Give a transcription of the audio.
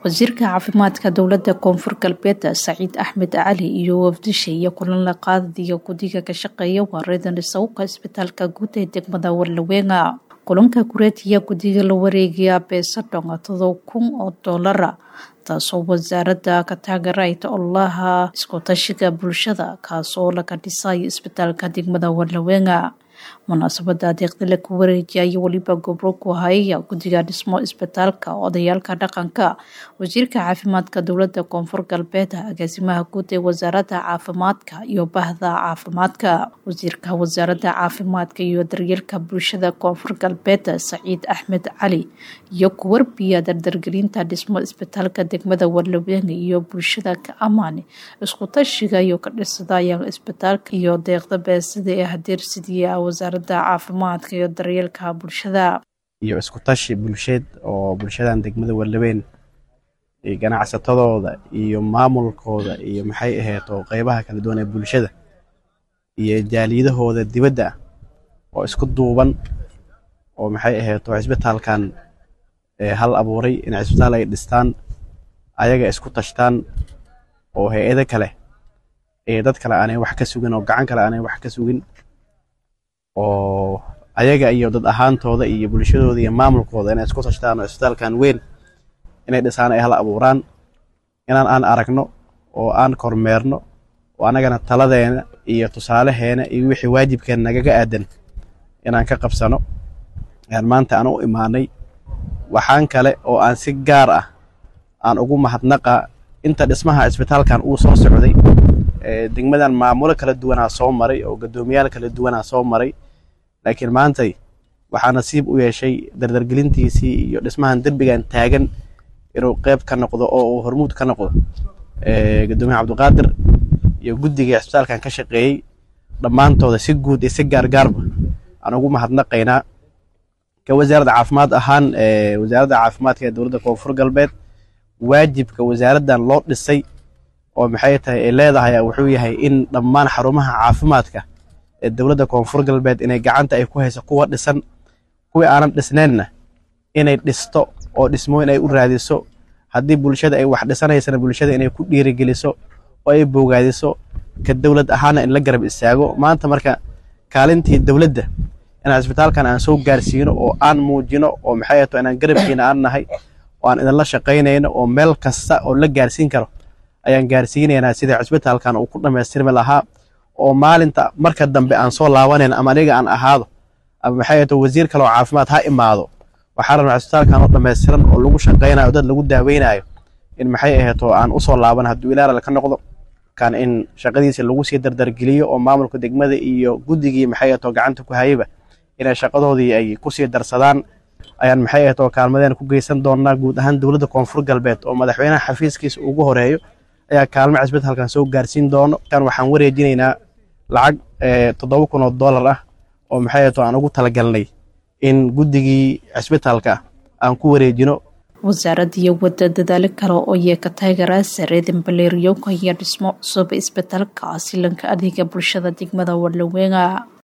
wasiirka caafimaadka dowlada koonfur galbeed saciid axmed cali iyo wafdisha iyo kulan la qaadadiyo guddiga ka shaqeeya wareedan isawqa isbitaalka guud ee degmada warlaweena kulanka kureetiya guddiga la wareegaya beesadhon todob kun oo doolara taasoo wasaaradda ka taageerayta ololaha iskutashiga bulshada kaasoo laga dhisayo isbitaalka degmada warlaweena munaasabada adeeqda la ku wareejiyay weliba gobro ku hayaya guddiga dhismo isbitaalka odayaalka dhaqanka wasiirka caafimaadka dowlada koonfur galbeed agaasimaha guud ee wasaaradda caafimaadka iyo bahda caafimaadka wasiirka wasaaradda caafimaadka iyo daryeelka bulshada koonfur galbeed saciid axmed cali iyo kuwarbiya dardargelinta dhismo isbitaalka degmada warlaweene iyo bulshada ka amaane isku tashiga iyo ka dhisadaya isbitaalka iyo deeqda beesida ee hadeersidiya wasaaradda caafimaadka iyo daryeelka bulshada iyo isku tashi bulsheed oo bulshadan degmada warlaween ganacsatadooda iyo maamulkooda iyo maxay ahayd oo qeybaha kala duwan ee bulshada iyo jaaliyadahooda dibadda ah oo isku duuban oo maxay ahayd oo cisbitaalkan hal abuuray in cisbitaal ay dhistaan ayaga isku tashtaan oo hay-ado kale ee dad kale aanay wax ka sugin oo gacan kale aanay wax ka sugin oo ayaga iyo dad ahaantooda iyo bulshadooda iyo maamulkooda inay isku tashtaan oo isbitaalkan weyn inay dhisaan ay hal abuuraan inaan aan aragno oo aan kormeerno oo annagana taladeena iyo tusaalaheena iyo wixii waajibkeena nagaga aadan inaan ka qabsano ayaan maanta aan u imaanay waxaan kale oo aan si gaar ah aan ugu mahadnaqa inta dhismaha isbitaalkan uu soo socday degmadan maamulo kala duwanaa soo maray oo guddoomiyaal kala duwanaa soo maray laakiin maantay waxaa nasiib u yeeshay dardargelintiisii iyo dhismahan derbigan taagan inuu qeyb ka noqdo oo uu hormuud ka noqdo guddoomiyaha cabdiqaadir iyo guddigai cisbitaalkan ka shaqeeyey dhammaantooda si guud iyo si gaargaarba aan ugu mahadnaqaynaa ka wasaaradda caafimaad ahaan wasaaradda caafimaadka ee dowladda koonfur galbeed waajibka wasaaraddan loo dhisay oo maxay tahay ay leedahay wuxuu yahay in dhammaan xarumaha caafimaadka ee dowladda koonfur galbeed inay gacanta ay ku hayso kuwa dhisan kuwii aanan dhisnaynna inay dhisto oo dhismooyin ay u raadiso haddii bulshada ay wax dhisanaysana bulshada inay ku dhiirigeliso oo ay bogaadiso ka dowlad ahaana in la garab istaago maanta marka kaalintii dowladda inaan cisbitaalkan aan soo gaarsiino oo aan muujino oo maxay to inaan garabkiina aan nahay oo aan idinla shaqaynayno oo meel kasta oo la gaarsiin karo ayaan gaarsiinaynaa sidai cisbitaalkan uu ku dhammaystirmi lahaa oo maalinta marka dambe aan soo laabanayn ama aniga aan ahaado ama maxay to wasiir kale oo caafimaad ha imaado waxaa rabnaa cisbitaalkan oo dhammaystiran oo lagu shaqaynayo dad lagu daaweynayo in maxay ahayd oo aan usoo laaban hadduu ilaala ka noqdo kan in shaqadiisa lagu sii dardargeliyo oo maamulka degmada iyo guddigii maxay ahayd oo gacanta ku hayaba inay shaqadoodii ay kusii darsadaan ayaan maxay ahayd oo kaalmadeen ku geysan doonaa guud ahaan dowladda koonfur galbeed oo madaxweynaha xafiiskiisa ugu horeeyo ayaa kaalmo cisbitaalkan soo gaarsiin doono kan waxaan wareejinaynaa lacag toddoba kun oo dollar ah oo maxay ahayd oo aan ugu talagalnay in guddigii cisbitaalka aan ku wareejino wasaaraddiiyo wadda dadaalo kale oo yee ka taageeraa sareedan baleeriyowka iyo dhismo cusub isbitaalka asilanka adeega bulshada degmada warlaweena